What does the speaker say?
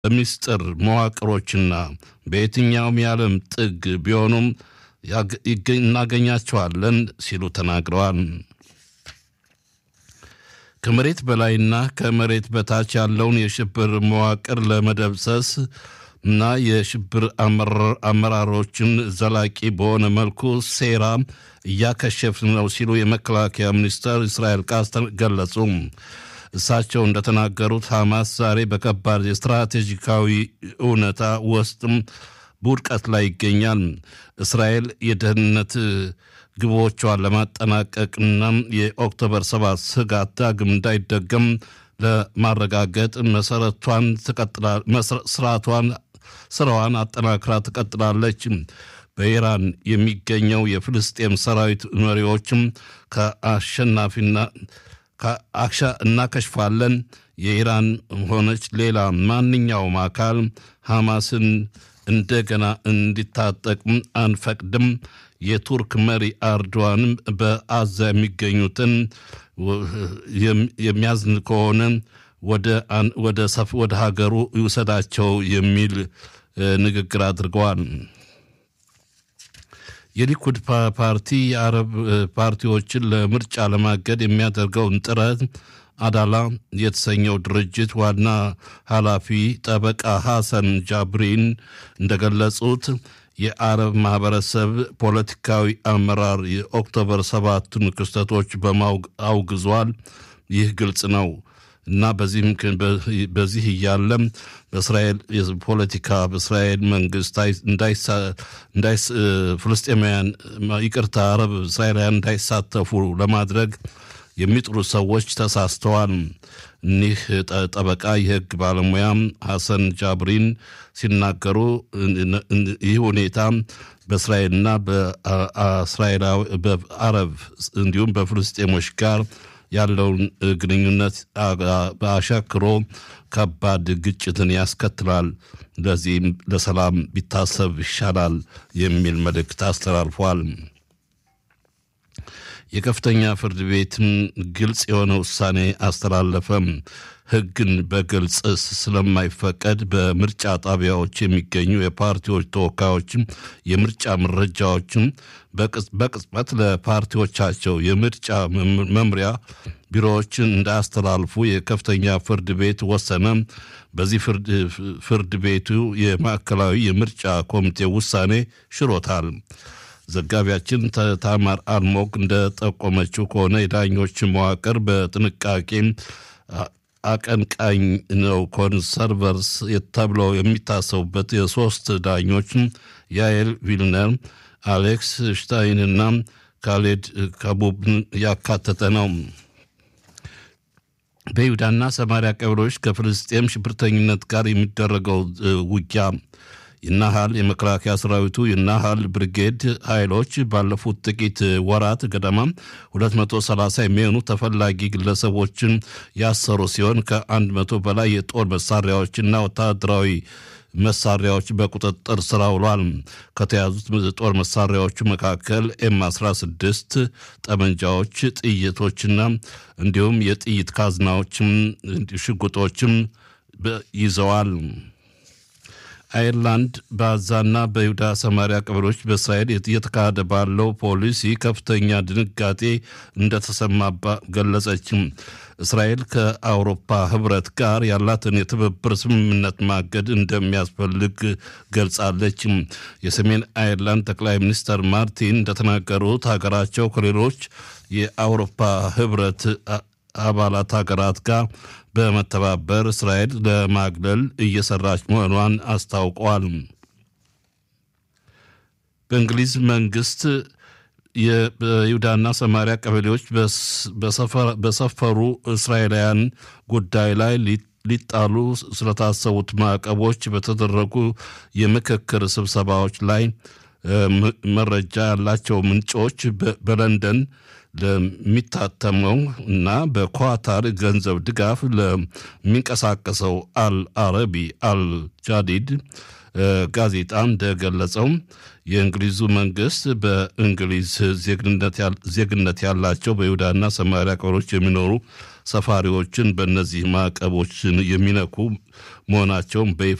በሚስጥር መዋቅሮችና በየትኛውም የዓለም ጥግ ቢሆኑም እናገኛቸዋለን ሲሉ ተናግረዋል። ከመሬት በላይና ከመሬት በታች ያለውን የሽብር መዋቅር ለመደብሰስ እና የሽብር አመራሮችን ዘላቂ በሆነ መልኩ ሴራ እያከሸፍን ነው ሲሉ የመከላከያ ሚኒስትር እስራኤል ቃስ ገለጹ። እሳቸው እንደተናገሩት ሐማስ ዛሬ በከባድ የስትራቴጂካዊ እውነታ ውስጥም በውድቀት ላይ ይገኛል። እስራኤል የደህንነት ግቦቿን ለማጠናቀቅና የኦክቶበር ሰባት ስጋት ዳግም እንዳይደገም ለማረጋገጥ መሰረቷን ስርዓቷን ስራዋን አጠናክራ ትቀጥላለች። በኢራን የሚገኘው የፍልስጤም ሰራዊት መሪዎችም ከአሸናፊና እናከሽፋለን። የኢራን ሆነች ሌላ ማንኛውም አካል ሐማስን እንደገና እንዲታጠቅም አንፈቅድም። የቱርክ መሪ አርዶዋንም በአዛ የሚገኙትን የሚያዝን ከሆነ ወደ ሀገሩ ይውሰዳቸው የሚል ንግግር አድርገዋል። የሊኩድ ፓርቲ የአረብ ፓርቲዎችን ለምርጫ ለማገድ የሚያደርገውን ጥረት አዳላ የተሰኘው ድርጅት ዋና ኃላፊ ጠበቃ ሐሰን ጃብሪን እንደገለጹት የአረብ ማህበረሰብ ፖለቲካዊ አመራር የኦክቶበር ሰባቱን ክስተቶች በማውግዟል። ይህ ግልጽ ነው እና በዚህ እያለም በእስራኤል ፖለቲካ በእስራኤል መንግስት ፍልስጤማውያን ይቅርታ አረብ እስራኤላውያን እንዳይሳተፉ ለማድረግ የሚጥሩ ሰዎች ተሳስተዋል። እኒህ ጠበቃ የህግ ባለሙያ ሐሰን ጃብሪን ሲናገሩ ይህ ሁኔታ በእስራኤልና በአረብ እንዲሁም በፍልስጤሞች ጋር ያለውን ግንኙነት በአሻክሮ ከባድ ግጭትን ያስከትላል። ለዚህም ለሰላም ቢታሰብ ይሻላል የሚል መልእክት አስተላልፏል። የከፍተኛ ፍርድ ቤትም ግልጽ የሆነ ውሳኔ አስተላለፈም። ህግን በግልጽ ስለማይፈቀድ በምርጫ ጣቢያዎች የሚገኙ የፓርቲዎች ተወካዮችም የምርጫ መረጃዎችም በቅጽበት ለፓርቲዎቻቸው የምርጫ መምሪያ ቢሮዎችን እንዳያስተላልፉ የከፍተኛ ፍርድ ቤት ወሰነ። በዚህ ፍርድ ቤቱ የማዕከላዊ የምርጫ ኮሚቴ ውሳኔ ሽሮታል። ዘጋቢያችን ታማር አልሞግ እንደጠቆመችው ከሆነ የዳኞች መዋቅር በጥንቃቄ አቀንቃኝ ነው። ኮንሰርቨርስ ተብለው የሚታሰቡበት የሶስት ዳኞች ያኤል ቪልነር፣ አሌክስ ሽታይንና ካሌድ ካቡብን ያካተተ ነው። በይሁዳና ሰማሪያ ቀበሌዎች ከፍልስጤም ሽብርተኝነት ጋር የሚደረገው ውጊያ የናሃል የመከላከያ ሰራዊቱ የናሃል ብርጌድ ኃይሎች ባለፉት ጥቂት ወራት ገደማ 230 የሚሆኑ ተፈላጊ ግለሰቦችን ያሰሩ ሲሆን ከ100 በላይ የጦር መሳሪያዎችና ወታደራዊ መሳሪያዎች በቁጥጥር ስር ውሏል። ከተያዙት ጦር መሳሪያዎቹ መካከል ኤም 16 ጠመንጃዎች፣ ጥይቶችና እንዲሁም የጥይት ካዝናዎችም ሽጉጦችም ይዘዋል። አይርላንድ በአዛና በይሁዳ ሰማሪያ ቀበሌዎች በእስራኤል እየተካሄደ ባለው ፖሊሲ ከፍተኛ ድንጋጤ እንደተሰማባ ገለጸችም። እስራኤል ከአውሮፓ ሕብረት ጋር ያላትን የትብብር ስምምነት ማገድ እንደሚያስፈልግ ገልጻለች። የሰሜን አይርላንድ ጠቅላይ ሚኒስትር ማርቲን እንደተናገሩት ሀገራቸው ከሌሎች የአውሮፓ ሕብረት አባላት ሀገራት ጋር በመተባበር እስራኤል ለማግለል እየሰራች መሆኗን አስታውቀዋል። በእንግሊዝ መንግስት በይሁዳና ሰማሪያ ቀበሌዎች በሰፈሩ እስራኤላውያን ጉዳይ ላይ ሊጣሉ ስለታሰቡት ማዕቀቦች በተደረጉ የምክክር ስብሰባዎች ላይ መረጃ ያላቸው ምንጮች በለንደን ለሚታተመው እና በኳታር ገንዘብ ድጋፍ ለሚንቀሳቀሰው አል አረቢ አል ጃዲድ ጋዜጣ እንደገለጸው የእንግሊዙ መንግስት በእንግሊዝ ዜግነት ያላቸው በይሁዳና ሰማሪያ ቀበሮች የሚኖሩ ሰፋሪዎችን በእነዚህ ማዕቀቦችን የሚነኩ መሆናቸውን በይፋ